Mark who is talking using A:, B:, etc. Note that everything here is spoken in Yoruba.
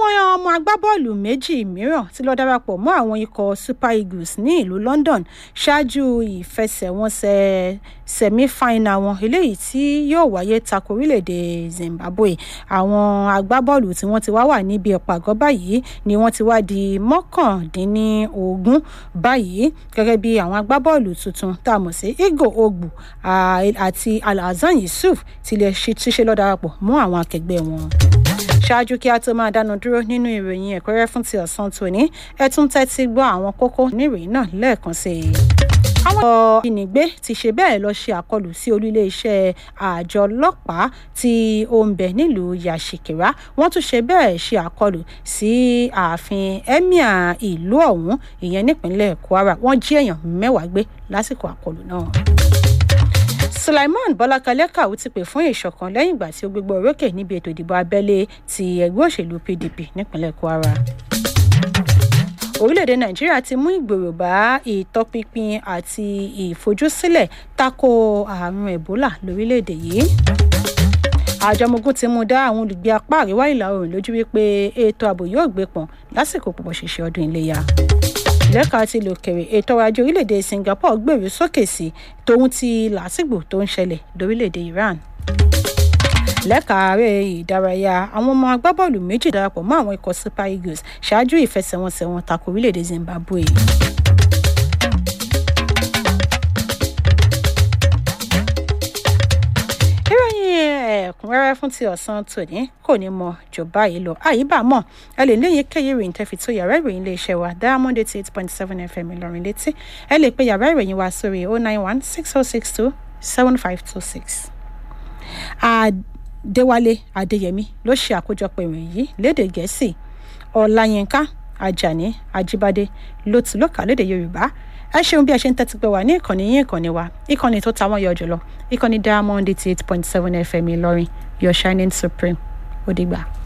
A: àwọn ọmọ agbábọ́ọ̀lù méjì mìíràn ti lọ darapọ̀ mọ́ àwọn ikọ̀ super eagles ní ìlú london ṣáájú ìfẹsẹ̀wọnsẹ̀ semi-final wọn eléyìí tí yóò wáyé tako orílẹ̀-èdè zimbabwe àwọn agbábọ́ọ̀lù tí wọ́n ti wá wà níbi ìpàgọ́ báyìí ni wọ́n ti wá di mọ́kàndínlógún báyìí gẹ́gẹ́ bí àwọn agbábọ́ọ̀lù tuntun tá a mọ̀ sí igo ogbu àti alhassan yusuf ti ṣe lọ darapọ̀ mọ́ àwọn akẹgbẹ́ wọn ṣáájú kí a tó máa dánu dúró nínú ìròyìn ẹ̀kọ́rẹ́ fún ti ọ̀sán tòní ẹ tún tẹ́tí gbọ́ àwọn kókó níròyìn náà lẹ́ẹ̀kan sí i. àwọn ìnigbé ti ṣe bẹ́ẹ̀ lọ ṣe àkọlù sí olú iléeṣẹ́ àjọ ọlọ́pàá tí ó ń bẹ nílùú yàṣìkìrá wọ́n tún ṣe bẹ́ẹ̀ ṣe àkọlù sí ààfin emir ìlú ọ̀hún ìyẹn nípínlẹ̀ kwara wọ́n jí èèyàn mẹ́wàá gbé lásìkò àkọlù náà sulaiman bọlákalẹ kàwé ti pè fún ìṣọ̀kan lẹ́yìn ìgbà tí ó gbégbá orókè níbi ètò ìdìbò abẹ́lé ti ẹgbẹ́ òṣèlú pdp nípínlẹ̀ kwara. orílẹ̀-èdè nàìjíríà ti mú ìgbèrò bá ìtọpinpin àti ìfojúsílẹ̀ tako àrùn ebola lórílẹ̀-èdè yìí. àjọmọ̀gùn ti mú dá àwọn olùgbé apá àríwá ìlà oòrùn lójú wípé ètò ààbò yóò gbé pọ̀n lásìkò pọ̀pọ̀ ṣẹ̀ṣẹ̀ ọdún iléyà lẹ́ka ti lòkèrè ètò ọrọ̀ ajé orílẹ̀-èdè singapore gbèrú sókè sí tòun ti làásìgbò tó ń ṣẹlẹ̀ lórílẹ̀-èdè iran lẹ́ka ààrẹ ìdárayá àwọn ọmọ agbábọ́ọ̀lù méjì darapọ̀ mọ́ àwọn ikọ̀ super eagles ṣáájú ìfẹsẹ̀wọnsẹ̀ wọn tako orílẹ̀-èdè zimbabwe. ẹ̀kúnrẹ́rẹ́ fún ti ọ̀sán tòní kò ní mọ jù báyìí lọ àyíbá mọ̀ ẹ lè ní èyíkéyìí ìròyìn tẹ́fi tó yàrá ìròyìn iléeṣẹ́ wa diamond eighty eight point seven fm ìlọrin létí ẹ lè pe yàrá ìròyìn wa sórí oh nine one six oh six two seven five two six. àdéwálé adéyẹmí ló ṣe àkójọpọ̀ ìròyìn yìí lédè gẹ̀ẹ́sì ọ̀làyínká ajani ajibade ló ti lókà lédè yorùbá ẹ ṣeun bí ẹ ṣe ń tẹ́tí pé wà ní ìkànnì yín ìkànnì wa ìkànnì tó ta wọ́n yọ jùlọ ìkànnì diamond eighty eight point seven fm ìlọrin your shining supreme ó dìgbà.